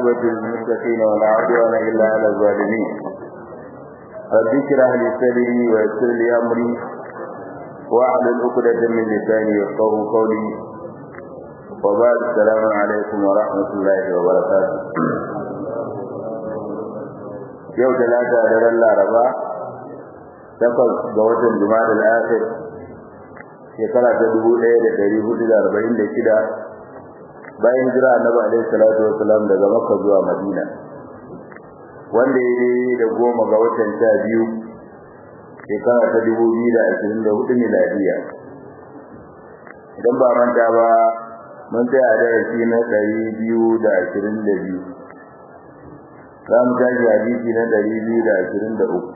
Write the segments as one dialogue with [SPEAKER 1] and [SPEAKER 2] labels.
[SPEAKER 1] والعاقبة للمتقين ولا عدوان إلا على الظالمين رب اشرح لي صدري ويسر لي أمري واحلل عقدة من لساني يفقهوا قولي وبعد السلام عليكم ورحمة الله وبركاته yau talata da ran laraba takwas ga watan juma'a al-akhir shekara ta dubu ɗaya da ɗari hudu da arba'in da shida bayan jira annabi alaihi salatu wasalam daga makka zuwa madina wanda ya yi da goma ga watan sha biyu shekara ta dubu biyu da ashirin da hudu miladiya idan ba manta ba mun tsaya a darasi na ɗari biyu da ashirin da biyu za mu tashi hadisi na ɗari biyu da ashirin da uku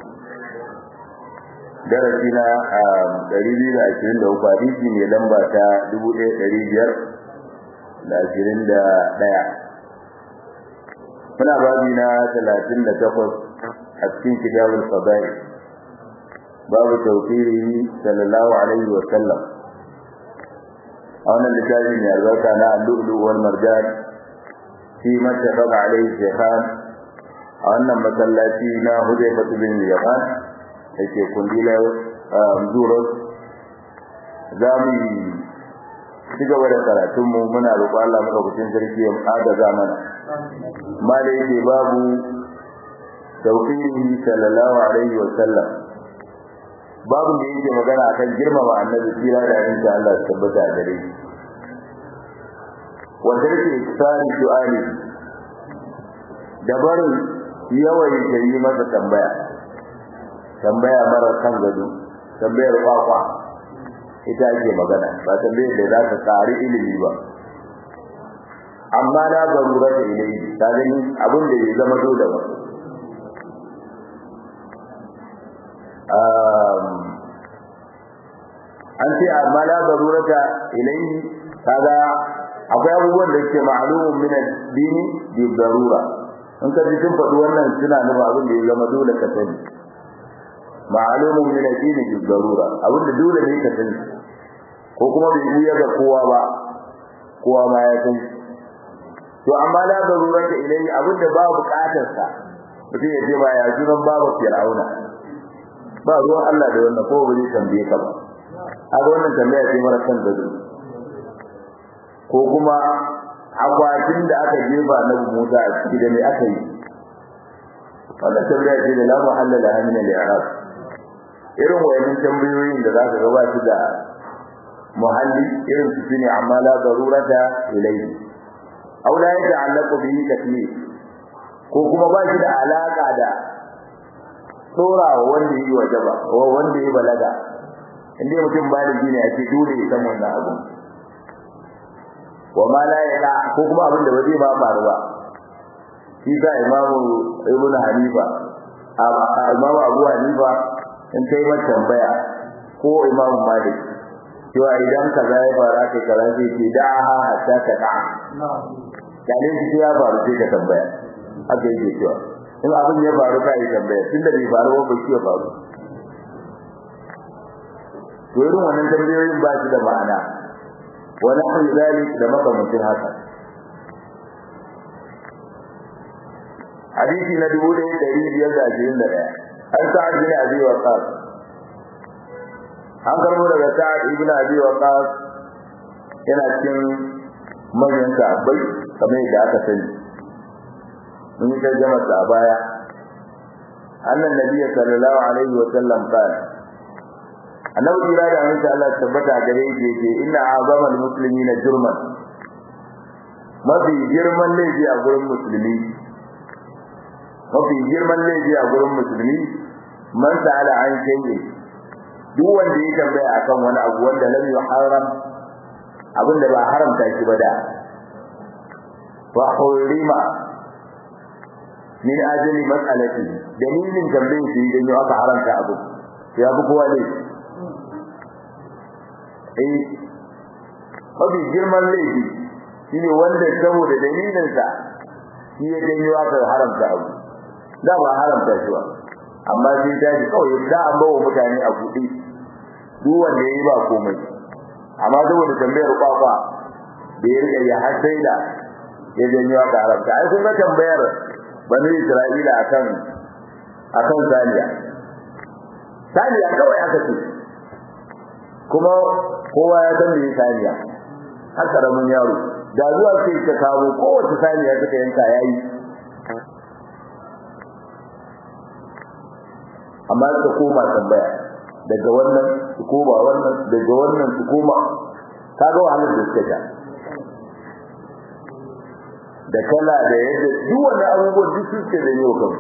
[SPEAKER 1] darasi na ɗari biyu da ashirin da uku hadisi mai lamba ta dubu ɗaya ɗari biyar da ashirin da ɗaya muna babi na talatin da takwas a cikin kitabul fadail babu tawfiri sallallahu alaihi wa sallam a wannan littafi mai albarka na al-lu'lu wal marjan fi mattafaqa alaihi shaykhan a wannan masallaci na Hudayfa bin Yaman yake kundila zuwa za mu ci gaba da karatunmu muna roƙon Allah maka kucin sarki ya agaza mana mala yake babu tawfihi sallallahu alaihi wa sallam babu da yake magana akan girmama annabi kira da insha Allah ya tabbata a gare shi wa tarki iksari su'ali da barin yawan yi masa tambaya tambaya mara kan gado tambayar kwakwa ita ake magana ba tambayar da za ta tsari ilimi ba amma na garura da ilimi ta gani abin da ya zama dole ba an ce amma na garura da ilimi kaga akwai abubuwan da ke ma'alumun min addini bi darura in ka ji sun faɗi wannan suna nuna abin da ya zama dole ka sani ma'alumun min addini bi darura abin da dole ne ka sani ko kuma bai buya ga kowa ba kowa ma ya sani to amma la darura ta ilai abin da ba buƙatar sa mutum ya ce ba ya sunan babu fir'auna ba ruwan Allah da wannan ko ba zai tambaye ka ba a wannan tambaya ce mara kan gado ko kuma akwatin da aka jefa na Musa a ciki da me aka yi wannan tambaya ce da la muhalla la min al-i'rab irin wayannan tambayoyin da zaka ga ba su da muhalli irin su ne amma la darurata ilayhi aw la yata'allaqu bihi taklif ko kuma ba shi da alaka da tsorawa wanda yi wajaba ko wanda yi balaga inda mutum baligi ne a ce dole ya san wannan abu wa ma la yada ko kuma abin da ba zai ba faru ba shi sa imamu ibn hanifa imamu abu hanifa in kai mata tambaya ko imamu malik cewa idan kaza ya faru kai kaza sai ce da ha hatta ka da kalin shi ya faru sai ka tambaya haka yake cewa in abin ya faru kai tambaya tunda bai faru ba bai ya faru to irin wannan tambayoyin ba su da ma'ana wani abu zalik da makamancin haka hadisi na dubu ɗaya ɗari biyar da ashirin da ɗaya an sa'ad bin abi waqas an karbo daga sa'ad ibn abi waqas yana cikin manyan sahabbai kamar yadda aka sani mun yi tarjama a baya annan nabiyyi sallallahu alaihi wa sallam qala annabi jira da amince Allah tabbata gare shi yake inna azamal muslimina jurman mafi girman laifi a gurin musulmi mafi girman laifi a gurin musulmi man sa'ala an shay'i duk wanda ya tambaya akan wani abu wanda lam yuharram abin da ba haramta shi ba da wa hurima min ajli mas'alati dalilin tambayin shi idan ya aka haramta abu ya fi kowa ne eh mafi girman laifi shine wanda saboda dalilinsa shi ya janyo aka haramta abu da ba haramta shi ba amma sai ta ji kawai da an bawa mutane a buɗe duk wanda yayi ba komai amma saboda tambayar kwakwa da ya rika ya hasaida ya janyo aka haramta ai kun ga tambayar bani Isra'ila akan akan saniya saniya kawai aka ce kuma kowa ya san me saniya har karamin yaro da zuwa sai ka kawo kowace saniya suka yanka yayi amma suka koma tambaya daga wannan su koma wannan daga wannan su koma kaga wahalar da suka ja da kala da yadda duk wani abubuwan duk suke da yau kan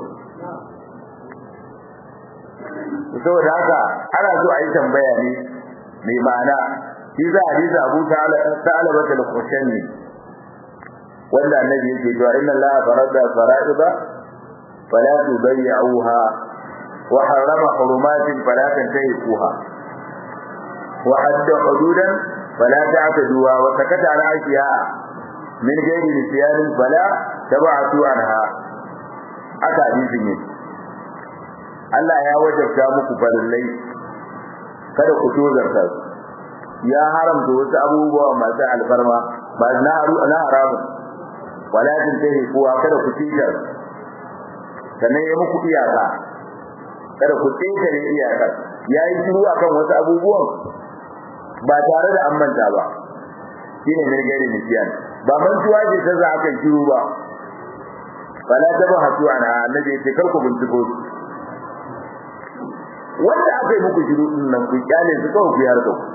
[SPEAKER 1] saboda haka ana so a yi tambaya ne mai ma'ana shi za a risa abu ta'ala bata da kushen ne wanda annabi yake cewa inna allaha farada fara'ida fala tudayyuha wa harrama hurumatin fala tantahikuha wa hadda hududan fala ta'taduha wa sakata an ashiya'a min gairi nisyanin fala tabatu anha aka hadisin ne Allah ya wajabta muku farillai kada ku tozarta su ya haramta wasu abubuwa masu alfarma ba na na haramun walakin tahi kuwa kada ku tijar sannan ya muku iyaka kada ku tijar iyaka yayi shiru akan wasu abubuwan ba tare da an manta ba shine ne gairi nisyan ba mantuwa ce ta za aka shiru ba fala tabahatu ana annabi ce kar ku binciko su wanda aka yi muku shiru din nan ku kyale su kawai ku yarda ku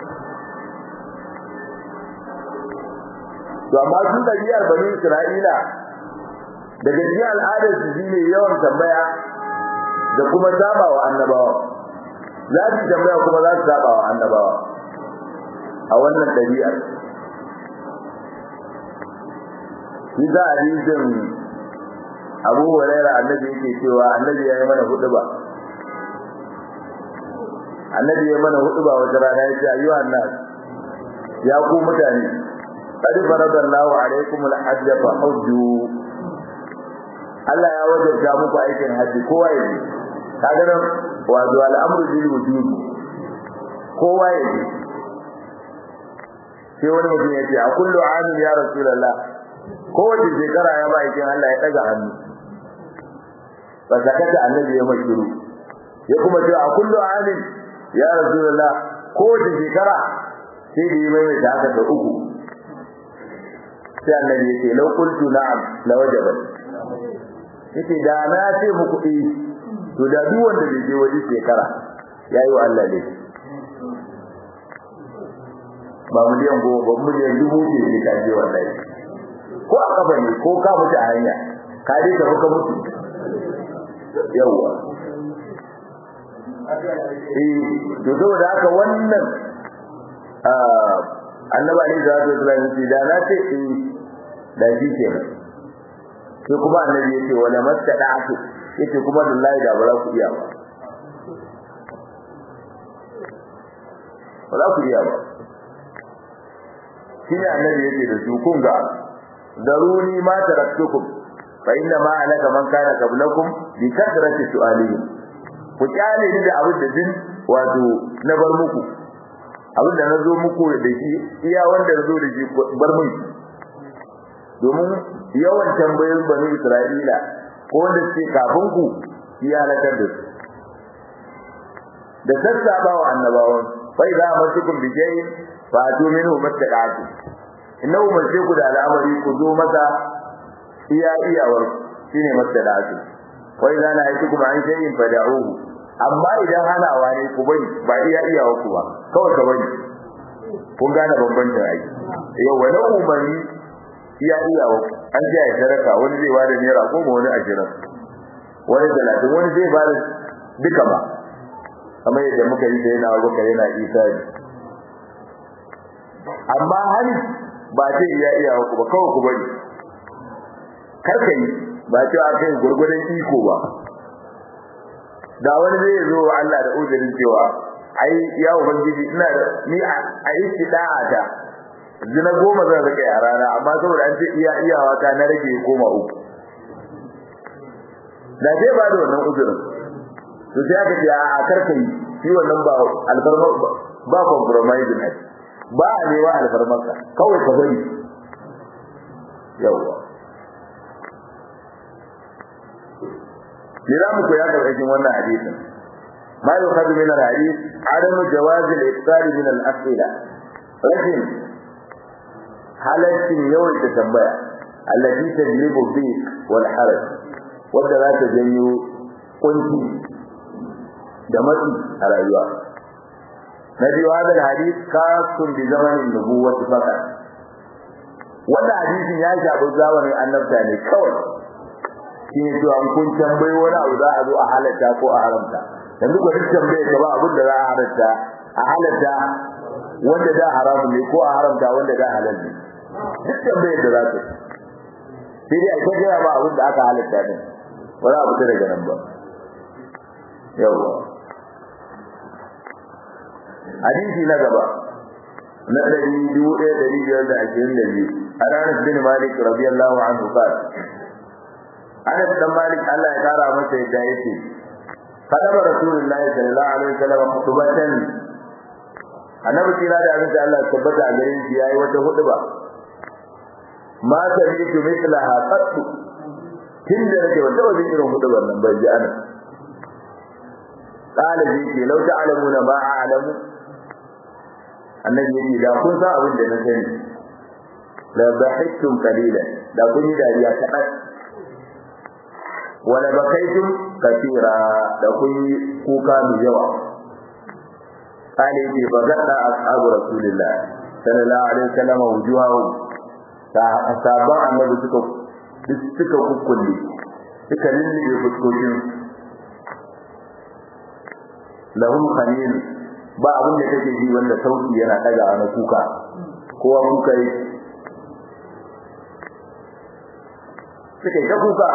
[SPEAKER 1] to amma su da biyar bani Isra'ila daga cikin al'adar su shine yawan tambaya da kuma saba wa annabawa za su tambaya kuma za su saba wa annabawa a wannan ɗabi'ar shi za a rijin abu huraira annabi yake cewa annabi ya yi mana hudu ba annabi ya mana hudu ba wata rana ya ce ayyuhan nas ya ku mutane qad faradallahu alaykum al-hajj fa hujju Allah ya wajabta muku aikin haji kowa ya yi kaga nan wato al'amru bil wujub kowa ya yi sai wani mutum ya ce a kullu amin ya rasulullah kowace shekara ya ba aikin Allah ya daga hannu ba sakata annabi ya mashiru ya kuma ce a kullu amin ya rasulullah kowace shekara sai da yi mai da haka da uku sai annabi ya ce lau qultu na'am la wajaba yace da na ce muku eh to da duk wanda bai je waje shekara yayi wa Allah ne ba miliyan goma ba miliyan dubu ce ne ka je wallahi ko a kafa ne ko ka mutu a hanya ka dai ka fuka mutu yawa eh to saboda haka wannan annabi alaihi salatu wasallam yace da na ce eh da shi ke sai kuma annabi yace wala mastada'tu yace kuma wallahi da ba za ku iya ba ba za ku iya ba shine annabi yake da su kun ga daruni ma taraktukum fa inna ma alaka man kana qablakum bi kasrati su'alihim ku kyale ni da abin da din wato na bar muku abin da na zo muku da shi iya wanda na zo da shi bar mun domin yawan tambayoyin bani Isra'ila ko wanda suke kafin ku ya halakar da su da sassaba wa annabawan fa idza amatukum bi shay'in fa atu minhu mattaqatu inna umarce ku da al'amari ku zo masa iya iyawar shine mattaqatu wa idza nahaytukum an shay'in fad'uhu amma idan hanawa ne ku bari ba iya iyawar ku ba kawai ka bari kun gane bambancin ai yau wani umarni iya iyawar an ji ya sadaka wani zai bada naira goma wani ashirin wani talatin wani zai bada duka ba kamar yadda muka yi da yana abubakar yana isa ne amma hali ba ce iya iya ku ba kawai ku bari kar ka yi ba ce a kai gurgurdan iko ba da wani zai zo Allah da uzurin cewa ai ya ubangiji ina da ni a istida'a ta zina goma zan rike a rana amma saboda an ce iya iyawa ta na rage koma uku da zai ba da wannan uzurin to sai aka ce a karka yi shi wannan ba alfarma ba compromise ne ba a newa alfarmarka kawai ka bari yawa Lira mu koya karkashin wannan hadisin ma yukhadu min al-hadith adamu jawaz al-iftar min al-as'ila rashin halaccin yawaita tambaya allati tajlibu dhiq wal haraj wanda za ta janyo kunci da matsi a rayuwa na biyu hadal hadith kasun bi zamanin nubuwwati fakat wanda hadisin ya shafi zamanin annabta ne kawai shi ne cewa an kun tambayi wani abu za a zo a halatta ko a haramta yanzu ko duk tambaye ka ba abin da za a halatta a halatta wanda da haramun ne ko a haramta wanda da halal ne duk tambayar da za ka sai dai a ta gaya ba abin da aka halatta din ba za a fita daga nan ba yawwa hadisi na gaba na ɗari dubu ɗaya ɗari biyar da ashirin da biyu an anas bin malik radiyallahu anhu qal anas dan malik Allah ya kara masa yadda yake kadaba rasulullahi sallallahu alaihi wasallam khutbatan annabi kira da abin da Allah ya tabbata a gare shi yayi wata huduba ma sami'tu mithlaha qattu tunda nake wata wajen irin hudubar nan ban ji anas قال جيتي لو تعلمون ما أعلم annabi yace da kun san abin da na sani la bahittum qalilan da kun yi dariya kaɗan wala bakaitum kathira da kun yi kuka mai yawa kale yace ba gadda ashabu rasulillah sallallahu alaihi wasallam wujuhahu ta asaban annabi suka suka kukkulle suka lullube fuskokin lahum khalil ba abin da kake ji wanda sauki yana daga na kuka kowa kuka yi suka yi ta kuka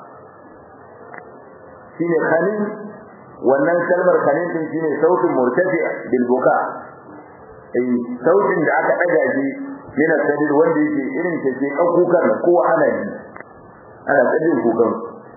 [SPEAKER 1] shine khalil wannan kalmar khalil din shine sautin murtafi bil buka eh sautin da aka daga shi yana sadir wanda yake irin ta ce kan kukan kowa ana ji ana tsadin kukan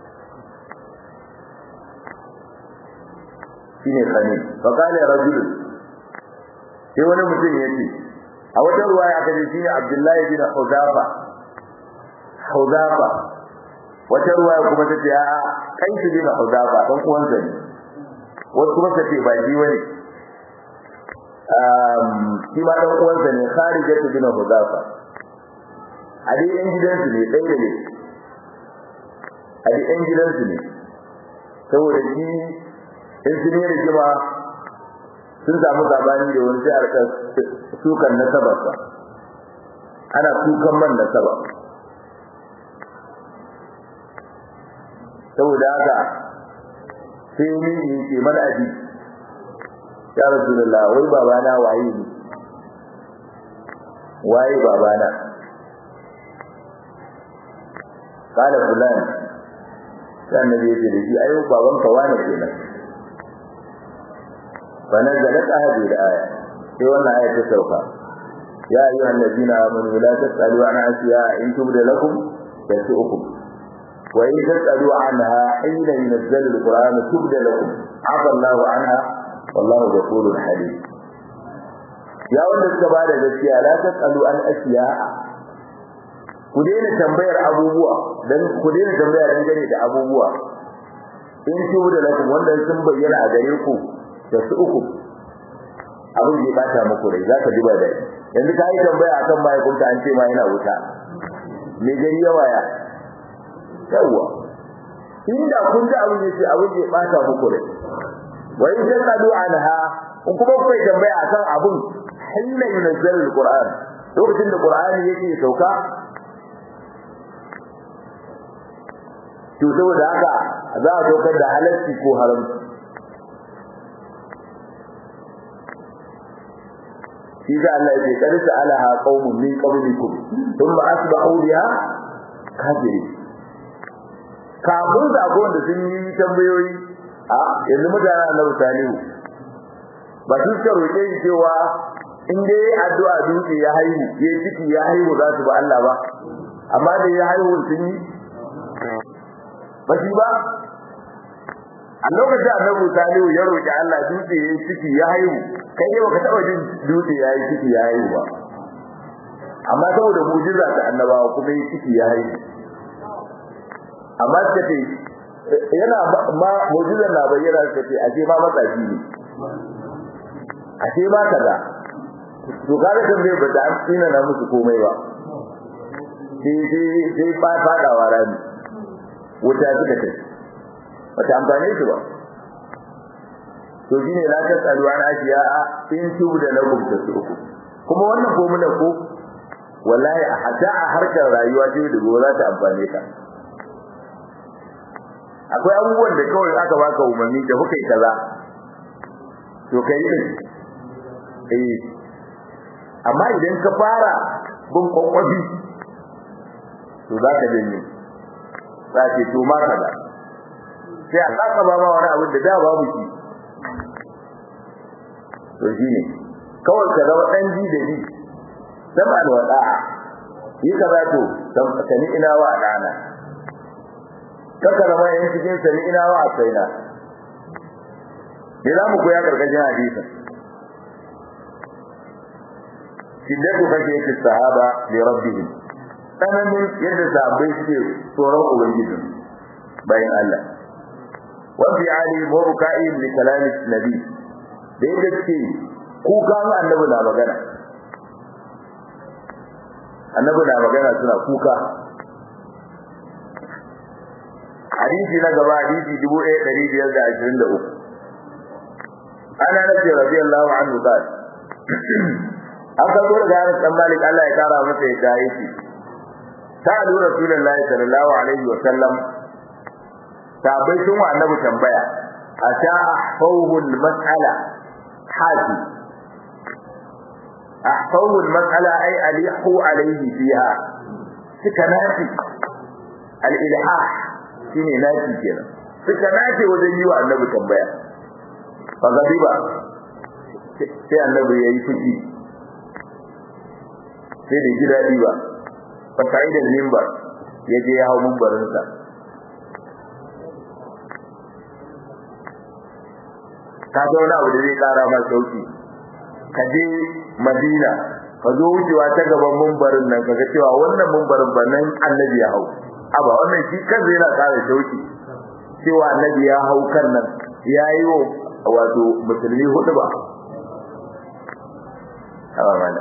[SPEAKER 1] shine khalil fa qala rajul sai wani mutum yace a wata ruwaya aka ce shine abdullahi bin hudafa hudafa wata ruwaya kuma tace a kai shi bin hudafa dan uwansa ne wasu kuma tace ba shi wani um shi ma dan uwansa ne kharijatu bin hudafa a dai yan gidansu ne dai da ne a dai yan gidansu ne saboda shi in sun yi rigima sun samu sabani da wani sai a sukan nasabarsa ana sukan man nasaba saboda haka sai ni yi ce mana abi ya rasulullah wai babana waye ne waye babana kala fulan sai annabi ya ce da shi ayo babanka wane kenan فنزلت هذه الآية في وانا آية السوقة يا أيها الذين آمنوا لا تسألوا عن أشياء إن تبد لكم تسؤكم وإن تسألوا عنها حين ينزل القرآن تبد لكم عفى الله عنها والله غفور حليم يا wanda suka ba da gaskiya la tasalu an ashiya ku daina tambayar abubuwa dan ku daina tambaya dangane da abubuwa in tubu da lakum wanda sun bayyana a gare ku da su uku abin da ya bata muku rai zaka ji ba dai yanzu ka yi tambaya akan mahaifinka an ce ma yana wuta me gari ya waya yawa inda kun ji abin da ce abin da ya bata muku rai wa in tasadu anha in kuma kuka tambaya akan abin hilla yunzal alquran lokacin da qur'ani yake sauka to saboda haka za a saukar da halarci ko haramci shi da Allah yake kar sa'alaha qaumun min qablikum thumma asbahu biha kafiri kafin da gon da sun yi tambayoyi a yanzu mutanen Annabi Salihu ba su ka roƙe shi cewa in dai addu'a dutse ya haihu ya ciki ya haihu za su ba Allah ba amma da ya haihu sun yi ba shi ba a lokacin annabi salihu ya roƙi Allah dutse ya ciki ya haihu kai ne baka taba jin dutse ya yi ciki ya haihu ba amma saboda mu'jiza ta annabawa kuma yi ciki ya haihu amma suka ce yana ma mu'jizar na bayyana suka ce ashe ma matsafi ne ashe ma kaza to kaga kan bai bada an tsina na musu komai ba sai sai sai ba fadawa rami wuta suka ce wata amfane su ba to shine la ta tsalu an ashiya in tubu da lakum ta uku kuma wannan formula ko wallahi a hada a harkar rayuwa ce da gobe za ta amfane ka akwai abubuwan da kawai aka baka umarni da kuka yi kaza to kai din eh amma idan ka fara bin kwakwabi to za ka janye za ce to ma kaza sai a saka ba ma wani abin da da babu shi to shine kawai ka zama dan ji da ji sama da wada'a yi kaza to sani ina wa dana kaka zama yan cikin sani ina wa asaina ne za mu koya karkashin hadisin shiddatu khashiyati sahaba li rabbihim tsananin yadda sahabbai suke tsoron ubangiji bayan Allah wa fi ali wa buka'i li kalami nabi da yadda suke kuka annabi na magana annabi na magana suna kuka hadisi na gaba hadisi 1523 ana nabi radiyallahu anhu qala an karbo daga Anas dan Malik Allah ya kara masa ya dai shi sa'alu rasulullahi sallallahu alaihi wa sallam sabai sun wa annabi tambaya ata ahfawu al-mas'ala hadi ahfawu al-mas'ala ay alihu alaihi fiha suka nafi al-ilhah shine nafi kenan suka nafi wajen yi wa annabi tambaya fa gadiba sai annabi yayi fushi sai da ji daɗi ba fa da mimbar ya je ya hau mimbarinsa ka ga wani abu da zai ƙara ma sauki ka je madina ka zo wucewa ta gaban mimbarin nan ka ga cewa wannan mimbarin ba nan annabi ya hau aba wannan shi kansa yana ƙara sauki cewa annabi ya hau kan nan ya yi wa wato musulmi hudu ba Aba mana.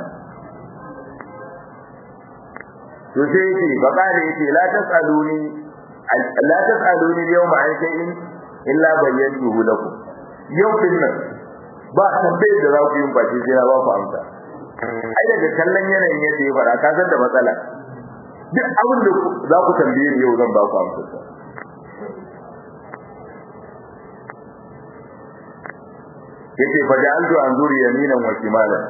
[SPEAKER 1] to sai yake bakare yake la tasaluni la tasaluni yawma an shay'in illa bayyantuhu lakum yau din nan ba tambayar da za ku yi baki sai na ba ku amsa ai daga kallon yanayin yadda ya fara ka san da matsala duk abin da za ku tambaye ni yau zan ba ku amsa yace fa ja'altu anzuri yaminan wa shimalan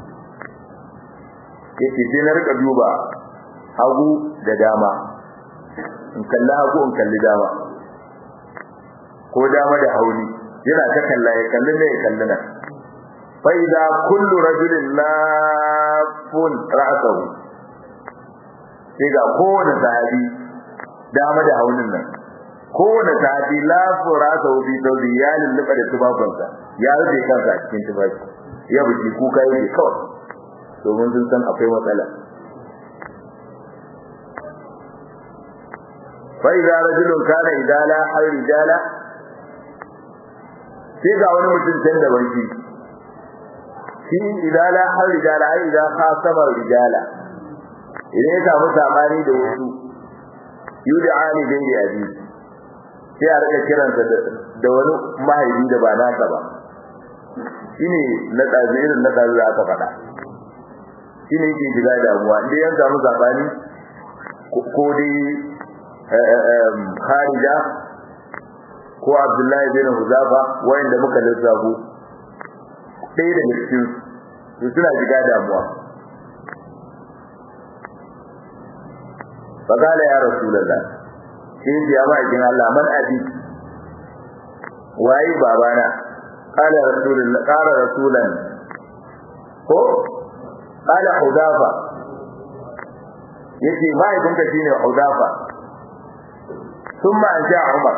[SPEAKER 1] yace sai na rika duba hagu da dama in kalli hagu in kalli dama ko dama da hauli yana ta kalla ya kalli ne ya kalli nan fa idza kullu rajulin lafun ra'sahu sai ga kowane sahabi dama da haulin nan kowane sahabi lafun ra'sahu bi tawbi ya lulluɓa da tubabansa ya rufe kansa a cikin tufafi ya buci kuka yake kawai domin sun san akwai matsala فإذا رجل كان إذا لا حي رجالا sai ga wani mutum can da banki shi idan la har rijala ai idan ka sama rijala idan ya samu sabani da wasu yud'ani bin abi sai a rika kiransa da wani mahaifi da ba nasa ba shine na tsazirin na tsazi da aka faɗa shine yake shiga damuwa inda ya samu sabani ko dai Kharija ko Abdullahi bin Huzafa wayanda muka lissafo ɗaya daga cikin su suna shiga damuwa faqala ya rasulullah sai ya ba kin Allah man abi wayi babana qala rasulullah qala rasulan ko qala hudafa yace mai kunka shine hudafa thumma anja umar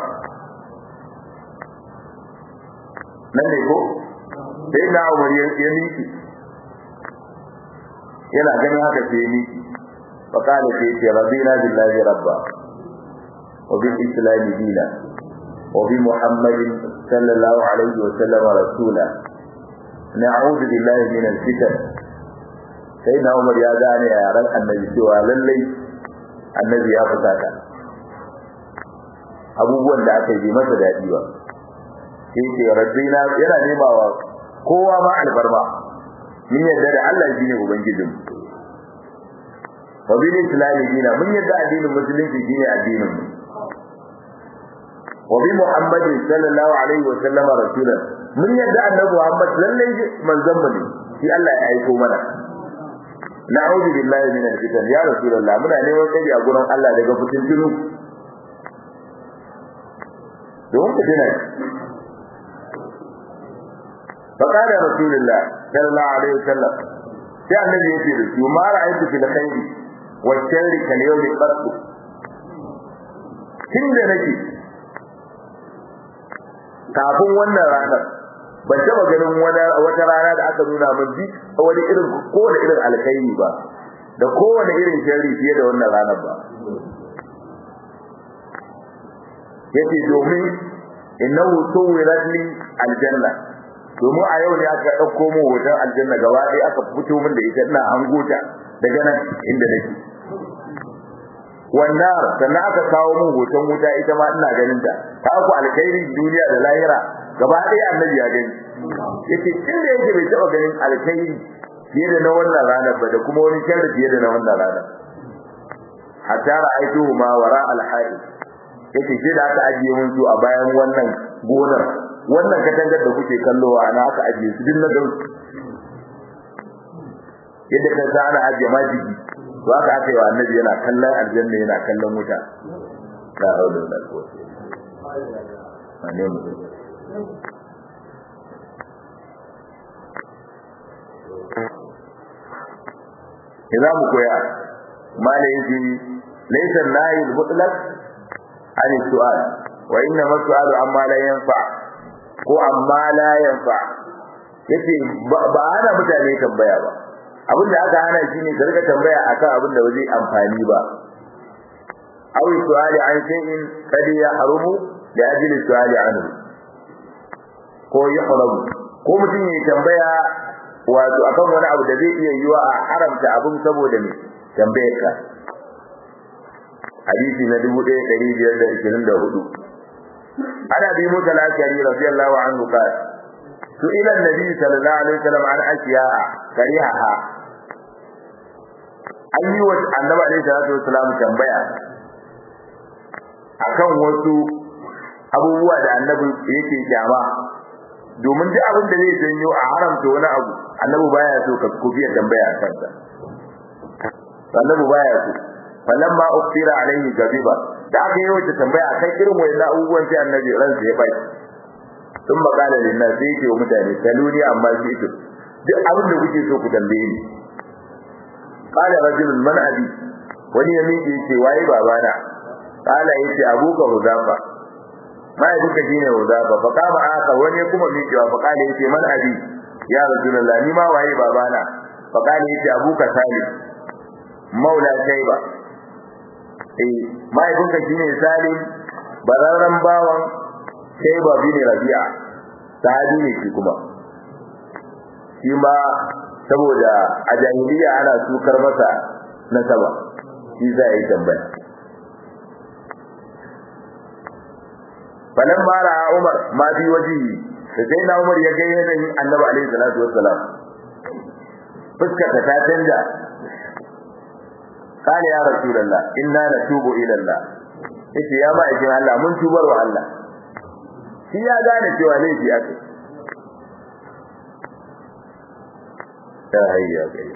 [SPEAKER 1] nan ne ko sai na umar ya miki yana ganin haka sai ni fa kana sai ce radina billahi rabba wa bil islam dina wa bi muhammadin sallallahu alaihi wa sallam rasula na'udhu billahi min al-fitan sai na umar ya gane yaran annabi cewa lallai annabi ya fusata abubuwan da aka yi masa daɗi ba sai ce rabbina yana nema wa kowa ma albarma mun yadda da Allah shi ne ubangijin wa bil islam dina mun yadda addinin musulunci shine addinin mu wa bi muhammadin sallallahu alaihi wa sallama rasulan mun yadda annabi muhammad lallai manzon mu ne shi Allah ya aiko mana na'udhu billahi min al-fitan ya rasulullah muna neman tsari a gurin Allah daga fitintunu don fitina فقال رسول الله صلى الله عليه وسلم sai annabi yake da su ma ra'aytu fil khairi wa sharri kal yawmi qat tunda nake kafin wannan ranar ban taba ganin wata rana da aka nuna min bi wani irin kowane irin alkhairi ba da kowane irin sharri fiye da wannan ranar ba yace domin innahu suwirat li aljanna domin a yau ne aka dauko mu hoton aljanna gaba ɗaya aka fito min da ita ina hangota daga nan inda nake wannan sannan aka kawo min hoton wuta ita ma ina ganin ta ta ku alkhairi duniya da lahira gaba ɗaya annabi ya gani yace inda yake bai taɓa ganin alkhairi fiye da na wannan ranar ba da kuma wani sharri fiye da na wannan ranar hatta ra'aytuhu ma wara al-hayy yace sai da aka ajiye mun su a bayan wannan gonar wannan katangar da kuke kallo a ana aka ajiye su din na gan yadda ka sa ana ajiye majigi to aka aka yi wa annabi yana kallon aljanna yana kallon wuta la haula wala quwwata illa billah Iza mu koya mala yaji laysa nahi mutlaq an su'al wa inna mas'alu amma la yanfa ko amma la yanfa yace ba ana mutane tambaya ba abin da aka hana shine ka rika tambaya akan abin da ba zai amfani ba aw su'ali an shay'in kad yahrumu li ajli su'ali anhu ko yahrumu ko mutum ya tambaya wato akan wani abu da zai iya yiwa a haramta abin saboda me tambayar ka hadisi na 1524 ana bi musa al-ashari radiyallahu anhu qala su'ila an-nabi sallallahu alaihi wasallam an ashiya'a karihaha an yi wa annabi alaihi salatu wasallam tambaya akan wasu abubuwa da annabi yake kyama domin duk abin da zai janyo a haramta wani abu annabi baya so ka kufiya tambaya akan sa annabi baya so falamma uftira alaihi gaziba da aka yi wata tambaya akan irin wayannan abubuwan sai annabi ransa ya bai sun makala linnas sai yake wa mutane saluni amma shi ito duk abin da kuke so ku tambaye ni qala rajulun man abi wani ya miƙe yace waye babana qala yace abuka huzafa mai duka shine huzafa fa kama aka wani kuma miƙewa fa qala yace man abi ya rasulullah ni ma waye babana fa qala yace abuka salim maula shayba eh mai duka shine salim bararran bawan shayba bin rabi'a sahabi ne shi kuma shi ma saboda a jahiliya ana sukar masa nasaba shi za yi tambaya falan mara Umar ma bi waji da sai na Umar ya ga yanayin Annabi alaihi salatu wassalam fuskar ta canja kana ya rasulullah inna natubu ila Allah yace ya ma'aikin Allah mun tubar wa Allah shi ya gane cewa laifi ake ta hayya kai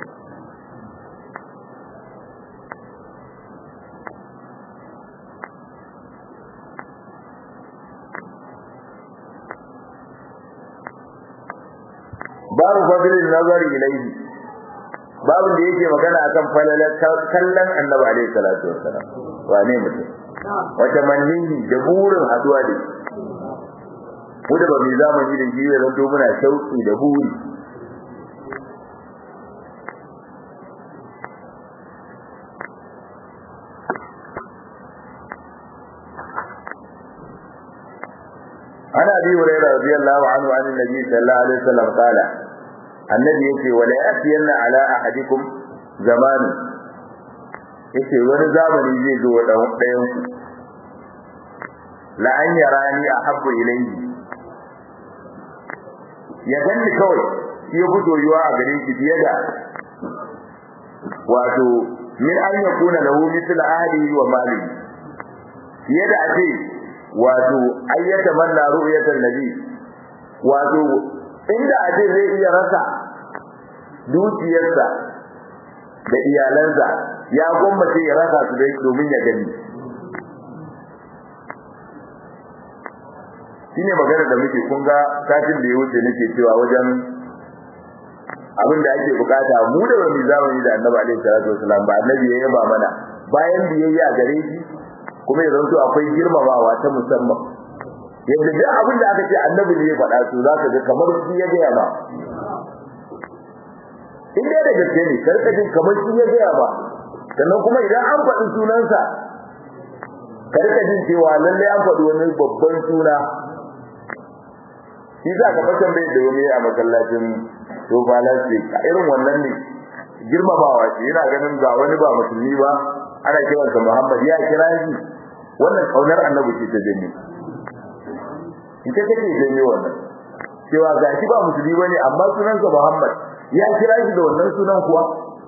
[SPEAKER 1] babu fadlin nazari ilayhi babu da yake magana akan falalar kallon annabi alaihi salatu wassalam wane mutum wata manni da burin haduwa da mu da ba mu zamani da shi zan to muna shauki da buri abi hurairah radiyallahu anhu an annabi sallallahu alaihi wasallam qala annabi yace wala yatiyanna ala ahadikum zaman yace wani zamani zai zo wa dan ɗayan ku la an yarani ahabbu ilayhi ya ganni kawai shi ya fito yuwa a gare shi fiye da wato min an yakuna lahu mithla ahlihi wa malihi fiye da ake wato ayyata manna ru'yatan nabi wato inda ake zai iya rasa dukiyarsa da iyalansa ya gwammace ya rasa su dai domin ya gani shine magana da muke kun ga satin da ya wuce nake cewa wajen abin da ake bukata mu da wani zamani da annabi alaihi salatu wasalam ba annabi ya yaba mana bayan biyayya gare shi kuma ya zanto akwai girmamawa ta musamman yadda duk abin da aka ce annabi ne ya faɗa su za ka ga kamar shi ya gaya ba in dai da gaske ne karka jin kamar shi ya gaya ba sannan kuma idan an faɗi sunansa karka jin cewa lalle an faɗi wani babban suna shi za ka fashin bai da wani a masallacin tofa lasik a irin wannan ne girmamawa ce yana ganin ga wani ba musulmi ba ana kiransa muhammad ya kira shi wannan kaunar annabi ce ta janye ita take janye wannan cewa ga shi ba musulmi bane amma sunansa muhammad ya kira shi da wannan sunan kuwa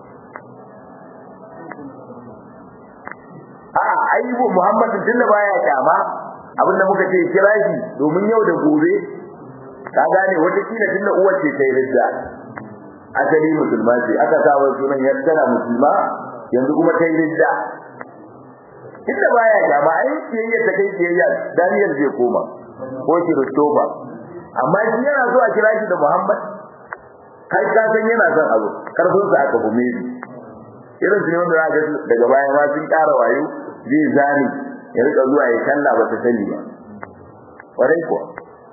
[SPEAKER 1] a'a ayyubu muhammad tunda baya kyama abinda muka ce kira shi domin yau da gobe ka gane wata kila tunda uwar ce ta yi ridda asali musulma ce aka sa wa sunan ya tana musulma yanzu kuma ta yi ridda tunda baya kyama ai kiyayya ta kai kiyayya Daniel zai koma ko Kiristoba amma shi yana so a kira shi da Muhammad kai ka san yana son abu karfin sa aka bume shi irin su ne wanda za ga daga baya ma sun ƙara wayo zai zani ya rika zuwa ya kalla ba ta sani ba kwarai kuwa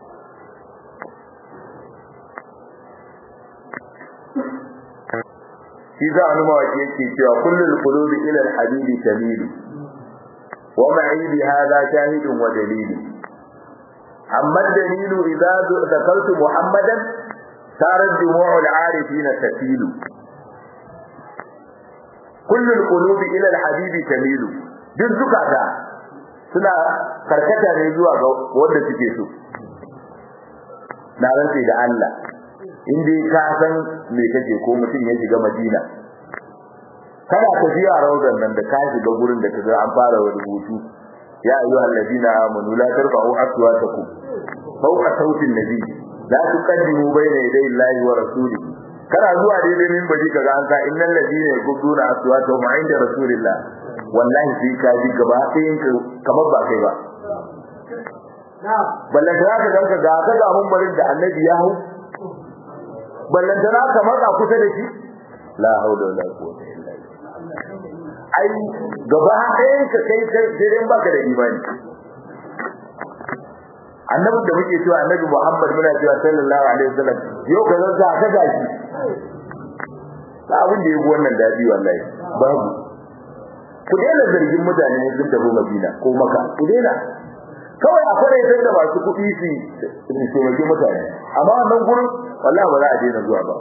[SPEAKER 1] shi za a numa wace yake cewa kullum qulubi ila al-habibi tamilu wa ma'i bi hadha shahidun wa dalilu amma dalilu idza dhakartu muhammadan sarat dumu'ul arifin tafilu kullu al-qulubi ila al-habibi tamilu duk zukata suna karkata ne zuwa ga wanda suke so na rantsi da Allah in dai ka san me kake ko mutum ya shiga Madina kana tafiya rawdan nan da ka shiga gurin da kaga an fara rubutu ya ayyuha alladina amanu la tarfa'u aswatakum fawqa sautin nabi la tuqaddimu bayna yaday Allahi wa rasulihi kana zuwa daidai min baji kaga an sa innal ladina yaquduna aswatahum 'inda rasulillah wallahi sai ka ji gaba ɗayan kamar ba kai ba ballan da ka ganka ga ka ga mun barin da annabi ya hau ballan da ka matsa kusa da shi la haula wala quwwata illa billah ai gaba ɗayan ka kai sai baka da imani annabi da muke cewa annabi Muhammad muna cewa sallallahu alaihi wasallam yau ka zanta ka gashi ba abin da yake wannan dadi wallahi babu ku daina zargin mutane ne sun tafi Madina ko Makka ku daina kawai a kware sai da masu kuɗi su su mage mutane amma wannan gurin wallahi ba za a daina zuwa ba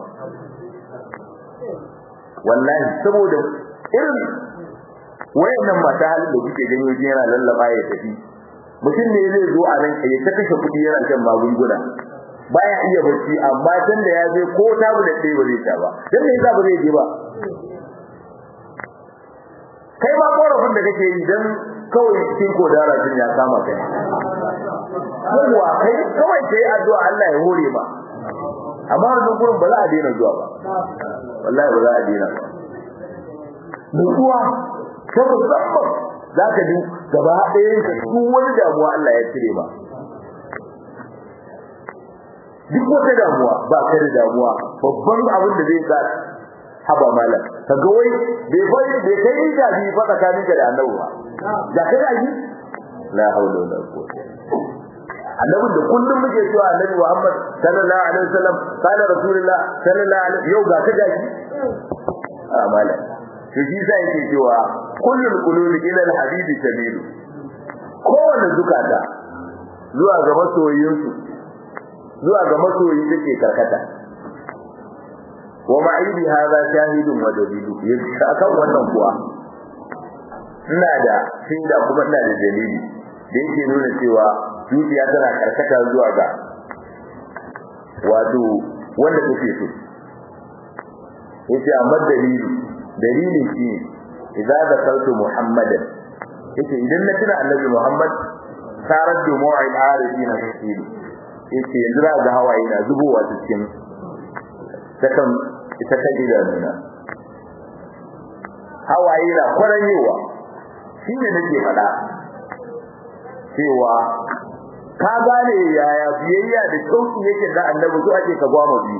[SPEAKER 1] wallahi saboda irin wayannan mata halin da kuke gani wajen yana lallaba ya tafi mutum ne zai zo a nan ya ta kashe kuɗi yana shan magunguna baya iya barci amma tun da ya je ko tabu da ɗaya ba zai sha ba dan me yasa ba zai je ba kai ma korafin da kake yi dan kawai cikin kodara din ya kama kai yawa kai kawai sai addu'a Allah ya hore ba amma wannan gurin ba za a daina zuwa ba wallahi ba za a daina ba nutsuwa ta musamman za ka ji gaba ɗayan ka duk wani damuwa Allah ya cire ba duk wata damuwa ba ka da damuwa babban abin da zai sa haba malam ka ga wai bai fai bai kai da bi fa tsakanin ka da annabi ba da ka da yi la haula wala quwwata annabi da kullum muke cewa annabi Muhammad sallallahu alaihi wasallam kana rasulullah sallallahu alaihi yau ga ka da shi a malam to shi sai yake cewa kullul qulubi ila al-habibi tamilu kowanne zukata zuwa ga masoyinsu zuwa ga masoyi take karkata wa ma'idi hadha shahidun wa dalilu akan wannan kuwa ina da shaida kuma ina da dalili da yake nuna cewa zuciya tana karkata zuwa ga wato wanda take so yace amma dalili dalili shi idza zakartu muhammadan yace idan na tuna annabi muhammad sarar dumu'il arifina tasiri yace yanzu za ga hawaye na zubowa cikin takan ita ta idanuna hawaye na kwaranyewa shi ne nake faɗa cewa ka gane yaya biyayya da sauki yake da annabi so ake ka gwama biyu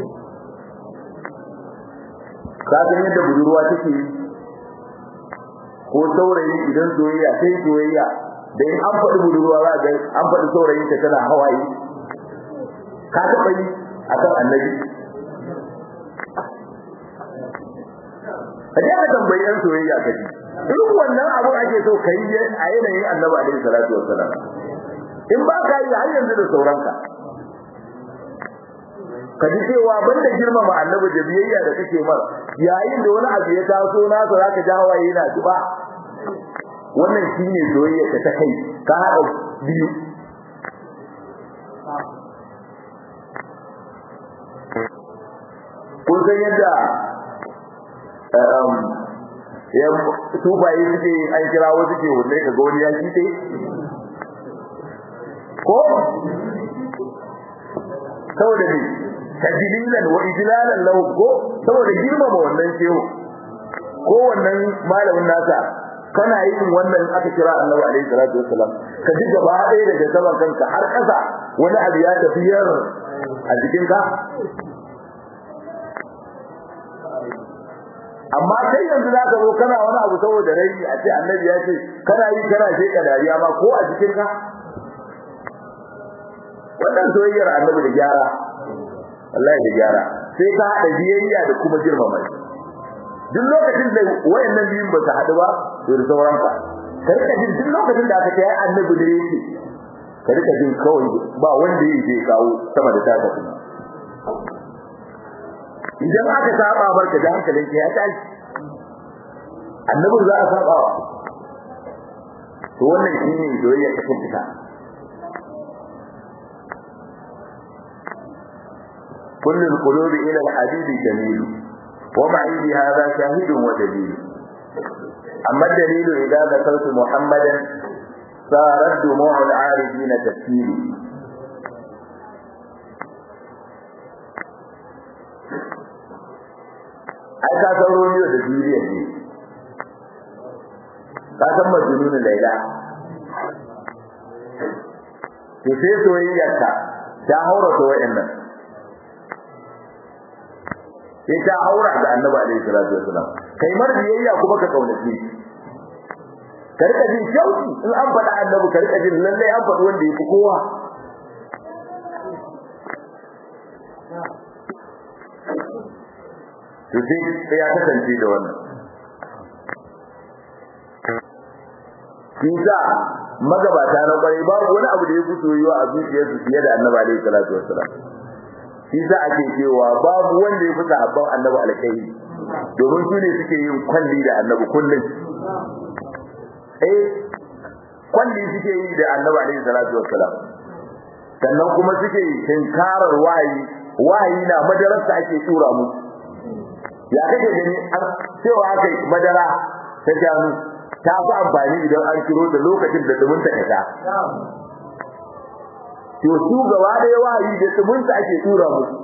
[SPEAKER 1] ka san yadda budurwa take yi ko saurayi idan soyayya sai soyayya da in an faɗi budurwa za ga an faɗi saurayin ta tana hawaye ka taɓa yi akan annabi ka je ka tambayi yan soyayya ka ji duk wannan abu ake so ka yi a yanayin annabi alaihi salatu wassalam in ba ka yi har yanzu da sauranka ka ji cewa banda girmama annabi da biyayya da kake mar yayin da wani abu ya taso nasa zaka ja hawaye yana zuba wannan shine soyayya ta kai ka haɗa biyu kun san yadda ya tufaye suke an kira wasu ke wanda ka ga wani ya kite ko saboda ne tajlilan wa ijlalan lahu ko saboda girmama wannan shehu ko wannan malamin nasa kana yin wannan aka kira Annabi alaihi salatu wassalam ka ji gaba ɗaya daga saman kanka har ƙasa wani abu ya tafi yar a jikin ka amma kai yanzu za ka zo kana wani abu saboda rai a ce annabi ya ce kana yi kana sheka dariya ma ko a jikin ka wannan soyayyar annabi da gyara wallahi da gyara sai ka hada biyayya da kuma girmama shi duk lokacin da wayannan biyun ba su hadu ba to da sauran ka ka rika jin duk lokacin da aka ce ai annabi da yake ka rika jin kawai ba wanda yake kawo sama da taka kuma idan aka saba barka da hankalin ka ya tashi annabi za a saba wa to wannan shine soyayya ta fita كل القلوب إلى الحبيب جميل ومعي هذا شاهد ودليل أما الدليل إذا ذكرت محمدا صارت دموع العارفين تسيل ai ka san Romeo da Juliet ne ka san Majnun Laila to sai soyayyarka ta haura to wayannan sai ta haura da Annabi alaihi salatu wasalam kai mar biyayya kuma ka kaunace shi ka rika jin shauki in an faɗa Annabi ka rika jin lalle an faɗi wanda yake kowa to sai ya kasance da wannan Kisa magabata na kwarai babu wani abu da ya fito yiwa a zuciyarsu fiye da Annabi alaihi salatu wassalam Kisa ake cewa babu wanda ya fi sahabban Annabi alkai domin su ne suke yin kwalli da Annabi kullum eh kwalli suke yi da Annabi alaihi salatu wassalam sannan kuma suke tinkarar wayi wayi na madarasa ake tura musu ya kake gani an cewa aka yi madara ta shanu ta fi amfani idan an kiro da lokacin da dumin ta kasa to su gaba da yawa yi da dumin ta ake tura musu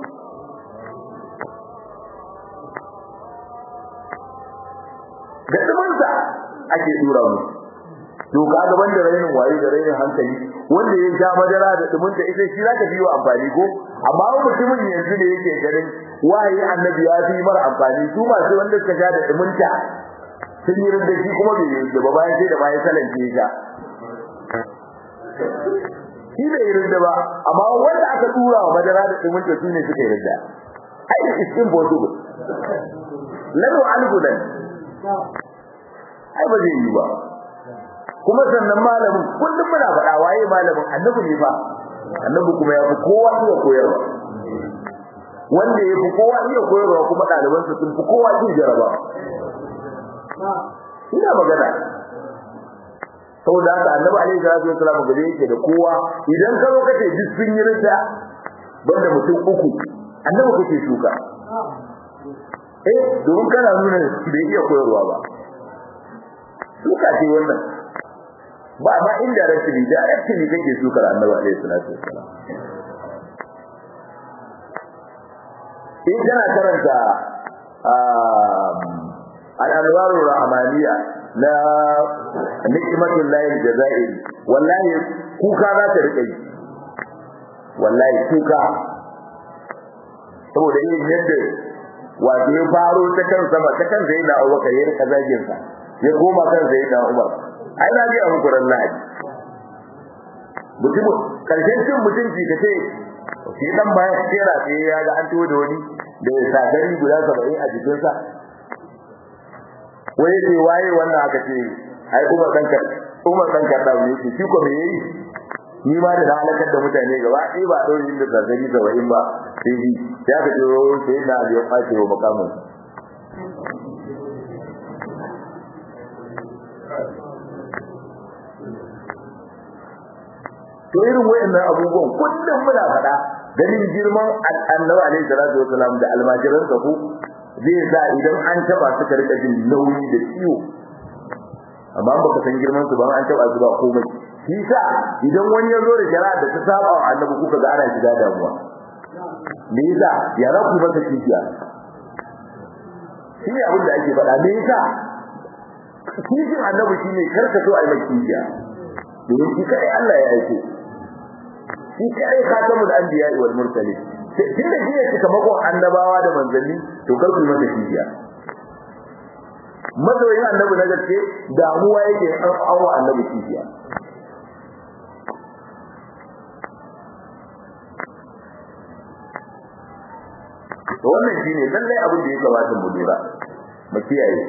[SPEAKER 1] da dumin ta ake tura musu to ka ga banda rainin waye da rainin hankali wanda ya sha madara da dumin ta ita shi zaka biyo amfani ko amma mutumin yanzu ne yake ganin wahayi annabi ya fi mara amfani su masu wanda suka sha da dumunta sun yi rinda shi kuma bai yi ba bayan sai da bayan salance ya shi bai yi rinda ba amma wanda aka tura wa madara da dumunta su ne suka yi rinda ai it's impossible lanu algudan ai ba zai yi ba kuma sannan malamin kullum muna faɗa waye malamin annabi ne fa annabi kuma ya fi kowa iya koyarwa wanda ya fi kowa iya koyarwa kuma ɗalibansa sun fi kowa iya jaraba ina magana saboda haka annabi alaihi salatu wasallam gare yake da kowa idan ka zo ka ce duk sun yi ridda banda mutum uku annabi kake shuka eh domin kana nuna bai iya koyarwa ba shuka ce wannan ba ma indirectly directly kake shukar annabi alaihi salatu wasallam in kana karanta al-anwaru rahmaniya na ni'matul lahi jazairi wallahi kuka za ta rike yi wallahi kuka saboda yin yadda wato ya faro ta kan sama ta kan zai na abubakar ya rika zagin sa ya koma kan zai na umar ai na ga abu kuran lahadi mutum karshen cin mutunci ka ce shi dan bayan tsera sai ya ga an tuwo da wani da ya sagari guda saba'in a jikinsa wai ce waye wannan aka ce ai Umar dan ka Umar dan ka da ne shi ko me yayi ni ma da halakar da mutane gaba sai ba dauri inda zazzabi da wayin ba sai shi ya ga jiro sai da ya kwace wa makamin to irin wayannan abubuwan kullum muna faɗa ganin girman annabi alaihi salatu wasalam da almajiran sa ku zai sa idan an taba su ka rika jin nauyi da ciwo amma baka san girman su ba an taba su ba komai shi sa idan wani ya zo da shari'a da ta saba wa annabi kuka ga ana shiga damuwa me yasa ya za ku masa kishiya shi ne abin da ake faɗa me yasa kishin annabi shi ne karka so a yi mai kishiya domin shi kai Allah ya aike shi kai khatamul anbiya wal mursalin tun da shi ne sakamakon annabawa da manzanni to kar ku yi masa kishiya mazoyin annabi na gaske damuwa yake an awa annabi kishiya to wannan shine lallai abin da ya kamata mu lura mu kiyaye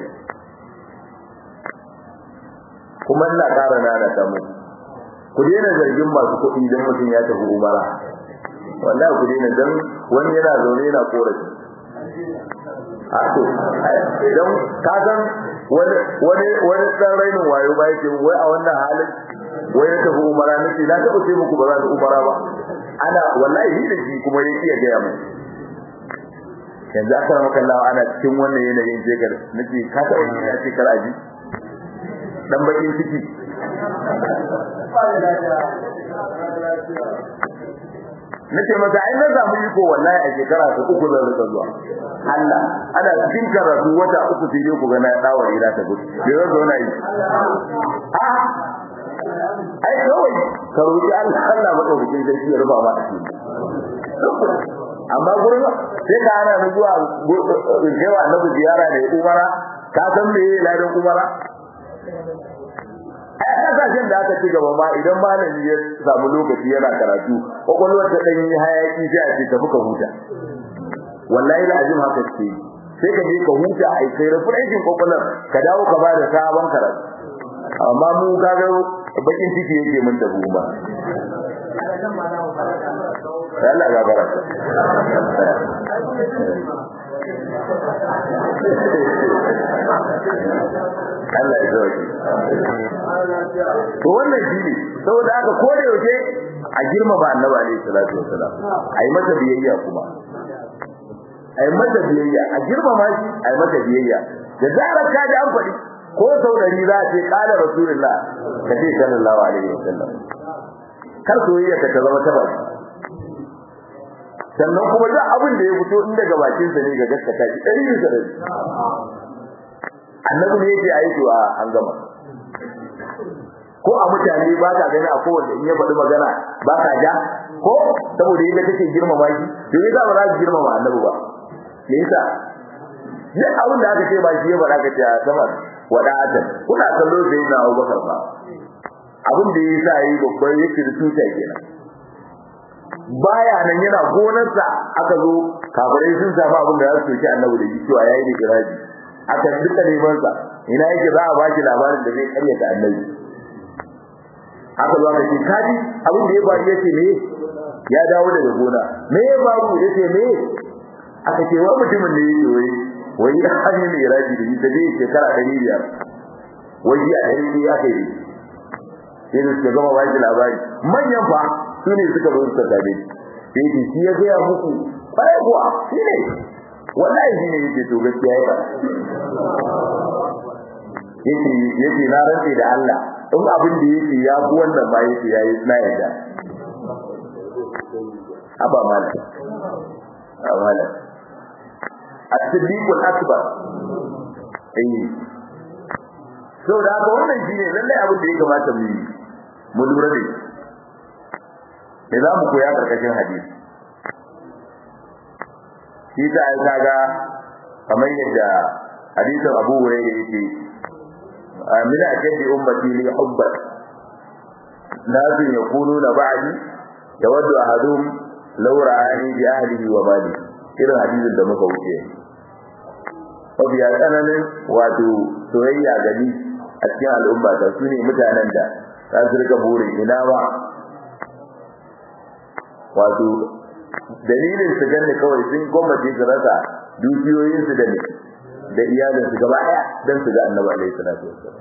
[SPEAKER 1] kuma ina ƙara nana ta mu ku daina zargin masu kuɗi idan mutum ya tafi umara wallahi ku daina dan wani yana zaune yana korafi a to idan ka san wani wani wani dan rainin wayo ba yake wai a wannan halin wai ya tafi umara nake na taɓa ce muku ba za ta umara ba ana wallahi ni da shi kuma ya iya gaya mu yanzu aka maka lawa ana cikin wannan yanayin jekar nake ka taɓa yin ya ce kar aji dan bakin ciki nace masa ai na samu iko wallahi a shekara ta uku zan rika zuwa Allah ana cikin karatu wata uku sai dai ku ga na dawo ira ta gudu bai zan zauna yi a ai kawai ka roki Allah Allah madaukakin sarki ya rufa ma asiri amma gurin sai ka ana mu zuwa jewa annabi ziyara da umara ka san me ladan umara a kasashen da aka ci gaba ma idan malami ya samu lokaci yana karatu kwakwalwar ta ɗan yi hayaki sai a ce tafi ka huta wallahi da ajin haka ce sai ka je ka huta a kai refreshin kwakwalwar ka dawo ka bada sabon karatu amma mu kaga bakin ciki yake mun da ba Allah ga baraka Allah ya zauki to wannan shine saboda haka ko da yaushe a girmama annabi alaihi salatu wasalam ai masa biyayya kuma ai masa biyayya a girmama shi ai masa biyayya da zarar ka ji an faɗi ko sau dari za a ce kala rasulullah ka ce sallallahu alaihi wasallam kar soyayya ka ta zama ta baki sannan kuma duk abin da ya fito in daga bakin sa ne ga gaskata shi dari bisa dari annabi ne yake aiki a an gama ko a mutane ba ka gani a kowanne in ya faɗi magana ba ka ja ko saboda yadda kake girmama shi to yasa ba za ka girmama annabi ba me yasa duk abin da aka ce ba shi ya faɗa ka ce a sama wada'atan kuna kallo sai na Abubakar ba abin da yasa yi babban yake da tuta kenan baya nan yana gonarsa aka zo kafirai sun samu abin da za su soki annabi da shi cewa yayi da kiraji aka duka neman sa ina yake za a baki labarin da zai karyata annabi aka zo aka ce kaji abin da ya faru yace me ya dawo daga gona me ya faru yace me aka ce wa mutumin ne yake wai wai ya hanyar mai raji da ita zai shekara ɗari biyar wai a ɗari ne aka yi sai da suka gama baki labari manyan fa su ne suka zo suka tabe sai ce shi ya gaya muku bai kuwa shi ne wallahi shi ne yake to gaskiya ya yake yake na rantse da Allah in abin da yake ya fi wannan ba yake yayi na yarda aba mala amala as-siddiq al-akbar eh so da haka wannan shine lalle abin da ya kamata mu yi mu lura da shi za mu koya karkashin hadisi shi ta ai kaga kamar yadda hadisin Abu Hurairah yake min ashaddi ummati li hubban nasu yaquluna ba'di yawaddu ahaduhum law ra'ani bi ahlihi wa mali irin hadisin da muka wuce mabiya tsananin wato soyayya gani a cikin al'umma ta su ne mutanen da za su rika burin ina ba wato dalilin su ganni kawai sun gwamnati su rasa dukiyoyinsu da da iyalinsu gaba ɗaya don su ga annabi alaihi salatu wassalam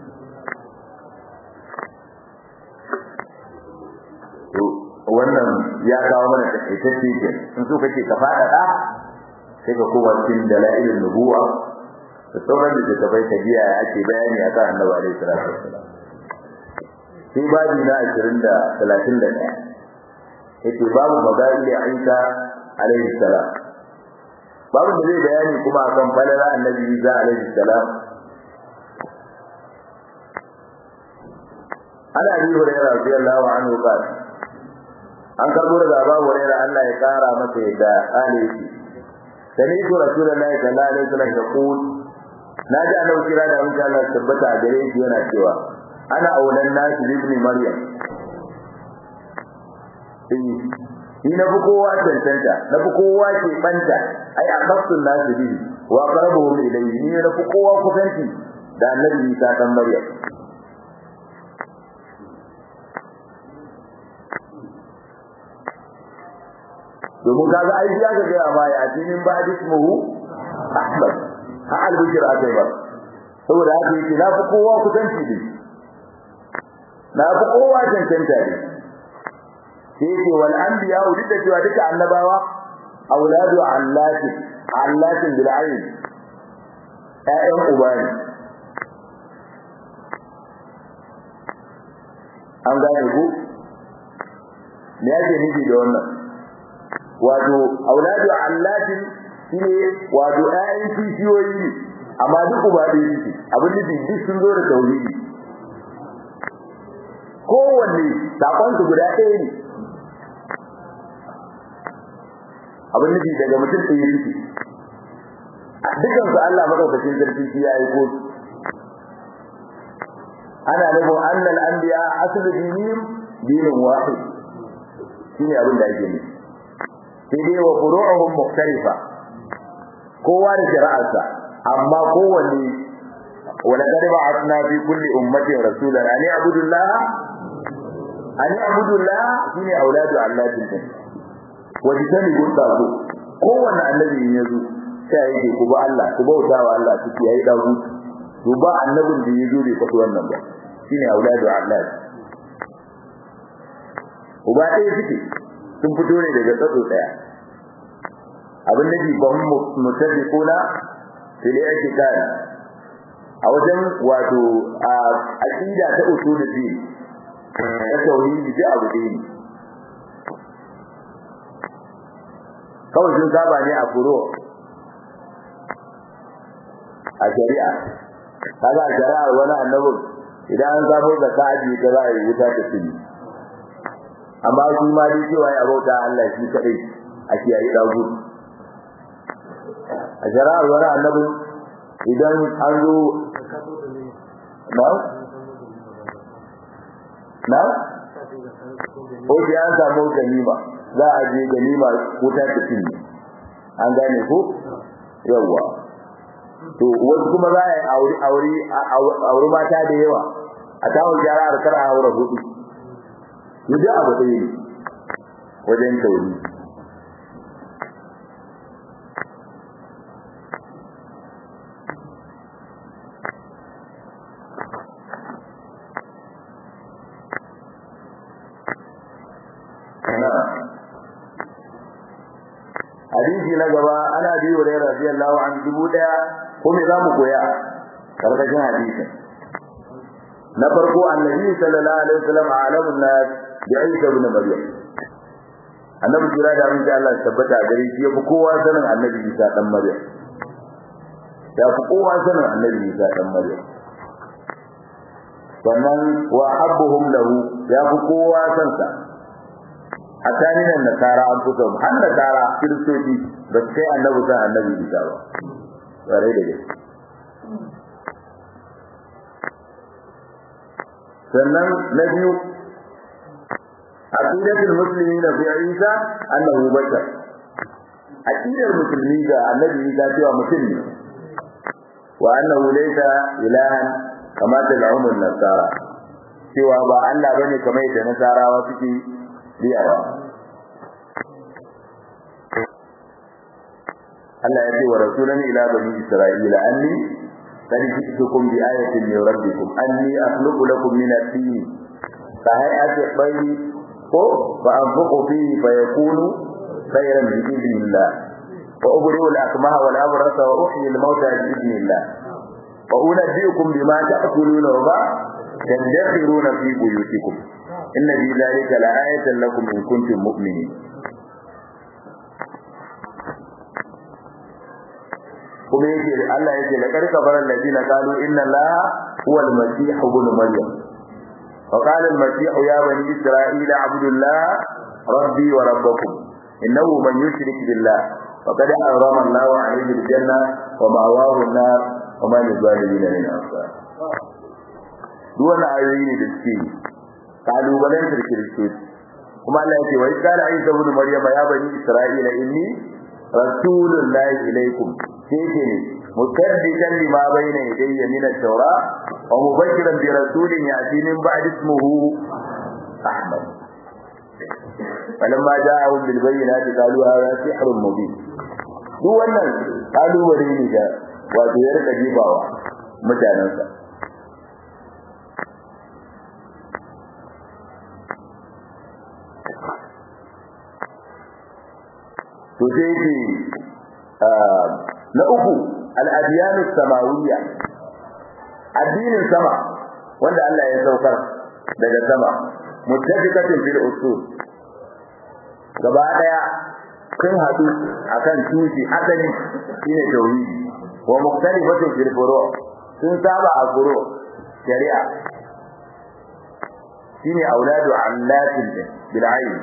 [SPEAKER 1] to wannan ya kawo mana takaitacce ke in so kake ka faɗaɗa sai ka koma cikin dalailin nubuwa da sauran da ta bai tabiya ake bayani akan annabi alaihi salatu wassalam sai babi na 20 da 31 yake babu magali Isa alaihi salam babu da zai bayani kuma akan falala annabi Isa alaihi salam ana bi hurairah radiyallahu anhu qala an karbo daga Abu Hurairah Allah ya kara masa yadda alaihi sami'tu rasulullahi sallallahu alaihi wasallam yaqul naji annabi kira da insha Allah tabbata a gare shi yana cewa ana aulan nasu ibn maryam ni na fi kowa cancanta na fi kowa ke banta ai a kafsun nasu bihi wa qarabuhum ilayhi ni na fi kowa kusanci da annabi Isa dan Maryam domin kaga ai ya ga gaya ma ya tinin ba ismuhu Ahmad ha al-bishra akai ba saboda haka yake na fi kowa kusanci da na fi kowa cancanta ne sai yake wal anbiya duk da cewa duka annabawa auladu allati allati bil ayn ayyan uba ne an gane ku me yake nufi da wannan wato auladu allati shine wato ayyan kishiyoyi ne amma duk uba ɗaya suke abin nufi duk sun zo da tauhidi kowanne sakonsu guda ɗaya ne abin nufi daga mutum ɗaya suke dukan su Allah madaukakin sarki shi ya yi ko ana nufin annal anbiya aslu dinihim dinun wahid shine abin da ake nufi sai dai wa furu'uhum mukhtalifa kowa da shari'arsa amma kowanne wala qad ba'athna fi kulli ummatin rasulan an ya'budu Allah an ya'budu Allah shine auladu Allah din wani sani gunda ko kowanne annabi in yazo sai yake ku ba Allah ku bauta wa Allah ku yayi dagu to ba annabin da yazo bai faɗi wannan ba shine auladu Allah uba ɗaya suke sun fito ne daga tsatso ɗaya abin da ba mu mutafiquna fil i'tiqad a wajen wato a aqida ta usuluddin ta tauhidi da abu ɗaya ne kawai sun saba ne a furo a shari'a kaga shari'ar wani annabi idan an sabo da kaji ta za a yi wuta ta tuni amma su ma dai cewa ya bauta Allah shi kadai a kiyaye dagu a shari'ar wani annabi idan an zo na na ko sai an samu ganima za a je ganima wuta ta tuni an gane ko yawwa to wasu kuma za a yi aure aure aure mata da yawa a tawon shari'ar kar a aure hudu to duk abu ɗaya ne wajen tauri hadisi na gaba ana biyu da radiyallahu an dubu daya ko me zamu koya karkashin hadisin na farko annabi sallallahu alaihi wasallam alamun nas bi Isa ibn Maryam annabi kira da mun Allah tabbata gare shi yafi kowa sanin annabi Isa dan Maryam ya fi kowa sanin annabi Isa dan Maryam sannan wa habbuhum lahu ya fi kowa san sa a taninan nasara an fito har nasara kiristoci ba su kai annabi san annabi Isa ba tare da gaske sannan na biyu aqidatul muslimina fi Isa annahu bashar aqidar musulmi ga annabi Isa cewa mutum ne wa annahu laysa ilahan kama tad'un nasara cewa ba Allah bane kamar yadda nasarawa suke riyawa Allah ya ce wa rasulan ila bani isra'ila anni قد جئتكم بآية من ربكم أني أخلق لكم من الطين كهيئة الطير فأنفق فيه فيكون خيرا بإذن الله وأبرئ الأكمه والأبرص وأحيي الموتى بإذن الله وأنبئكم بما تأكلون وما تدخرون في بيوتكم إن في ذلك لآية لكم إن كنتم مؤمنين kuma yake Allah yake la karka baral ladina qalu inna allaha huwa al-masih ibn maryam wa qala al-masih ya bani isra'ila abdullah rabbi wa rabbukum innahu man yushrik billah faqad harrama allahu alayhi al-janna wa ma'wahu an-nar wa ma lizalimin min ansar duk wannan ayoyi ne da suke kalubalen kiristoci kuma Allah yake wa qala isa ibn maryam ya bani isra'ila inni rasulullahi ilaykum sai mukaddisan lima bayna yadayya min at-taura wa mubashiran bi rasulin yati min ba'd ismihi ahmad falamma ja'ahum bil bayyinati qalu hadha sihrun mubin duk wannan kalubale ne da wato ya rika jibawa mutanansa to sai yake na uku al-adyan samawiyya addinin sama wanda Allah ya saukar daga sama muttafiqatin fil usul gaba daya kun hadu akan tushe asali shine tauhidi wa mukhtalifatun fil furu' sun saba a furu' shari'a shine auladu allatin bil ayn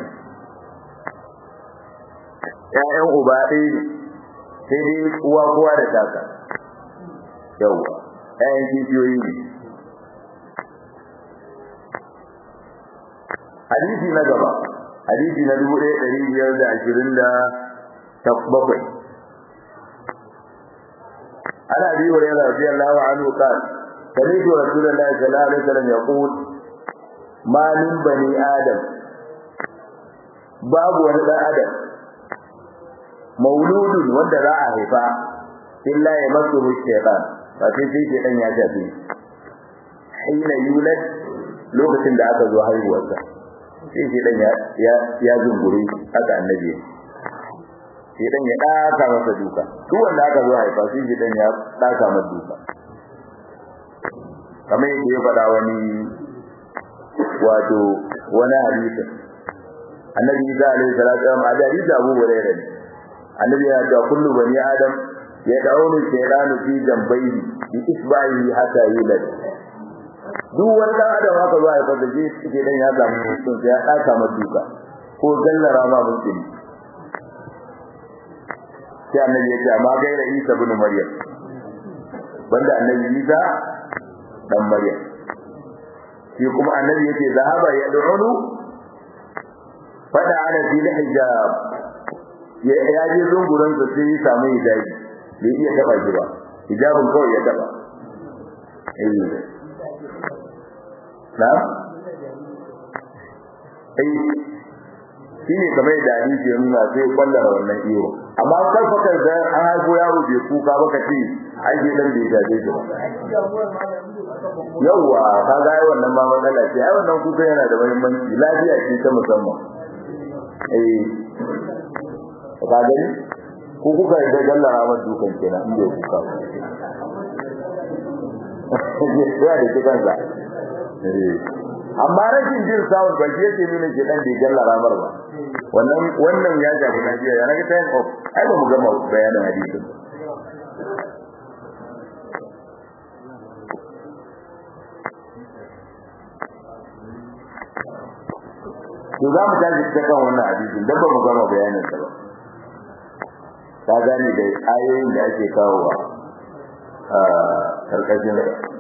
[SPEAKER 1] ya'yan uba ɗaya sai dai uwa kowa da taka yawwa ƴaƴan kishiyoyi ne hadisi na gaba hadisi na dubu ɗaya ɗari biyar da ashirin da bakwai ana bi wa yana radiyallahu anhu qal سمعت رسول الله صلى الله عليه وسلم يقول ما من بني آدم باب ولد آدم mauludun wanda za a haifa illa ya masu shaytan ba sai sai shaytan ya tafi hina yulad lokacin da aka zo haihuwarsa sai shaytan ya ya ya zungure aka annabi shaytan ya daka masa duka duk wanda aka zo haifa sai shaytan ya daka masa duka kamar yadda ya faɗa wani wato wani hadisi annabi Isa alaihi salatu wa sallam hadisi Abu Hurairah ne annabi ya ce kullu bani adam ya daunu shaydanu fi jambayhi bi isba'ihi hatta yulad duk wanda adam haka zuwa ya fada ji suke dan ya samu mutum sai ya daka masa duka ko gallara ma mutum sai annabi ya ce amma gaira Isa ibn Maryam banda annabi Isa dan Maryam shi kuma annabi yake zahaba ya du'unu fada ala fil hijab ya je zunguran sa sai ya samu hijabi bai iya taba shi ba hijabin kawai ya taba eh na sai shi ne kamar yadda hadisi ya nuna sai kwallara wannan iyo amma kar fa kar da an haifo yaro bai kuka ba ka ce ai ke dan bai jaje shi ba yawwa ka ga ai wannan ma matsala ce ai wannan kuka yana da muhimmanci lafiya ce ta musamman eh ka gani ko kuka da gallara ma dukan kenan in bai kuka ya da kitan sa amma rashin jin sound ba shi yake nuna ke dan bai gallara mar ba wannan wannan ya shafi lafiya ya rage time off ai ba mu gama bayanin hadisin to za mu tashi ta kan wannan hadisin dan ba mu gama bayanin sa ba ta gane da ayoyin da ake kawowa a karkashin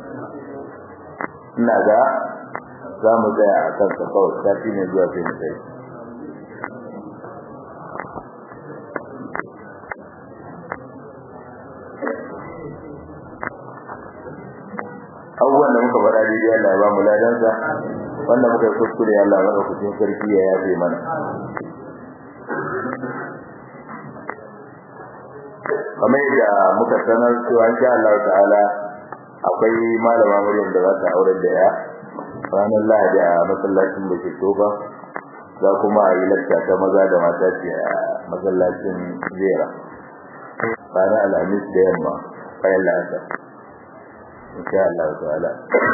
[SPEAKER 1] ina ga za mu tsaya a kan sa kawai sati ne zuwa sai mu tsaye abubuwan da muka faɗa daidai Allah ya ba mu ladansa wanda muka yi kuskure Allah ya kucin sarki ya yafe mana kamar yadda muka sanar cewa insha Allah ta'ala akwai malama Maryam da za ta aure da ya ranar Lahadi a masallacin da ke toba za kuma a yi lakta ta maza da mata ce a masallacin Zera ranar Alhamis da yamma bayan la'asar insha Allah ta'ala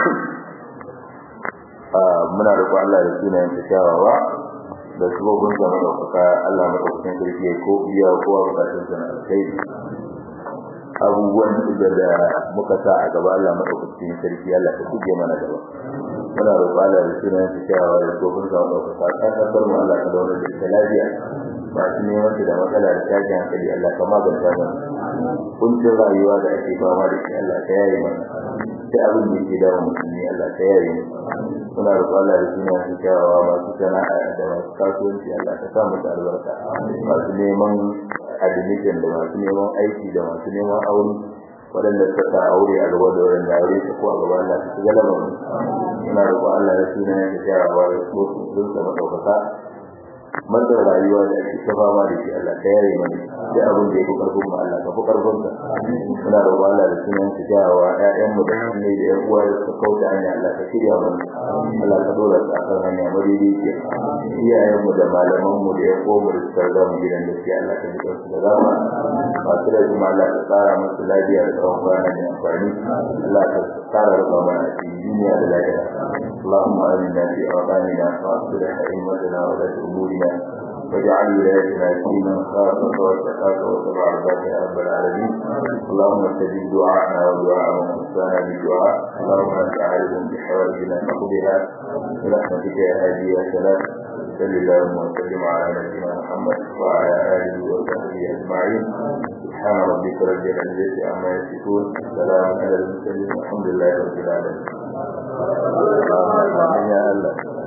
[SPEAKER 1] muna roƙon Allah da sunayen ta kyawawa da sabobin sa madaukaka Allah madaukakin sarki ya ko iya kowa bukatun sa na alkhairi abubuwan da da muka sa a gaba Allah madaukakin sarki Allah ta kuje mana gaba muna roƙon Allah da sunayen ta kyawawa da sabobin sa madaukaka ka kasar mu Allah ka daura da ita lafiya masu neman da matsala da tashin hankali Allah ka maganta mana kuncin rayuwa da ake fama da shi Allah ka yaye mana sai abin da yake dawo musulmi Allah ka yaye mu muna roƙon Allah da sunan su kyawawa masu sana'a da masu kasuwanci Allah ka sa musu albarka masu neman admission da masu neman aiki da masu neman aure waɗanda suka sa aure a gaba da waɗanda aure su ko a gaba Allah su shiga lamarin muna roƙon Allah da sunan su kyawawa da su sun sama ɗaukaka matsar rayuwa da ake ta fama da shi Allah ka yare mana da abin da yake karfin mu Allah ka fi karfin ka muna roƙon Allah da sunan su jawa ƴaƴan mu da ne da ƴan uwa da suka kauta hanya Allah ka shirya mana Allah ka dora su akan hanya madaidaiciya iyayen mu da malaman mu da ƴan uwa mu da suka riga mu gidan gaskiya Allah ka jiƙa su da zama masu da kuma Allah ka tsara musu lafiya da tsawon kwana da amfani Allah ka tsara raba mana cikin duniya da lafiya اللهم آمنا في أوطاننا وأصلح أئمتنا ولاة أمورنا واجعل ولايتنا في من خافك واتقاك واتبع رضاك يا رب العالمين اللهم استجب دعاءنا ودعاء من وصانا بالدعاء اللهم انت عالم بحوائجنا فقدها برحمتك يا هادي يا سلام صل اللهم وسلم على نبينا محمد وعلى اله وصحبه اجمعين سبحان ربك رب العزه عما يصفون سلام على المرسلين والحمد لله رب العالمين يا الله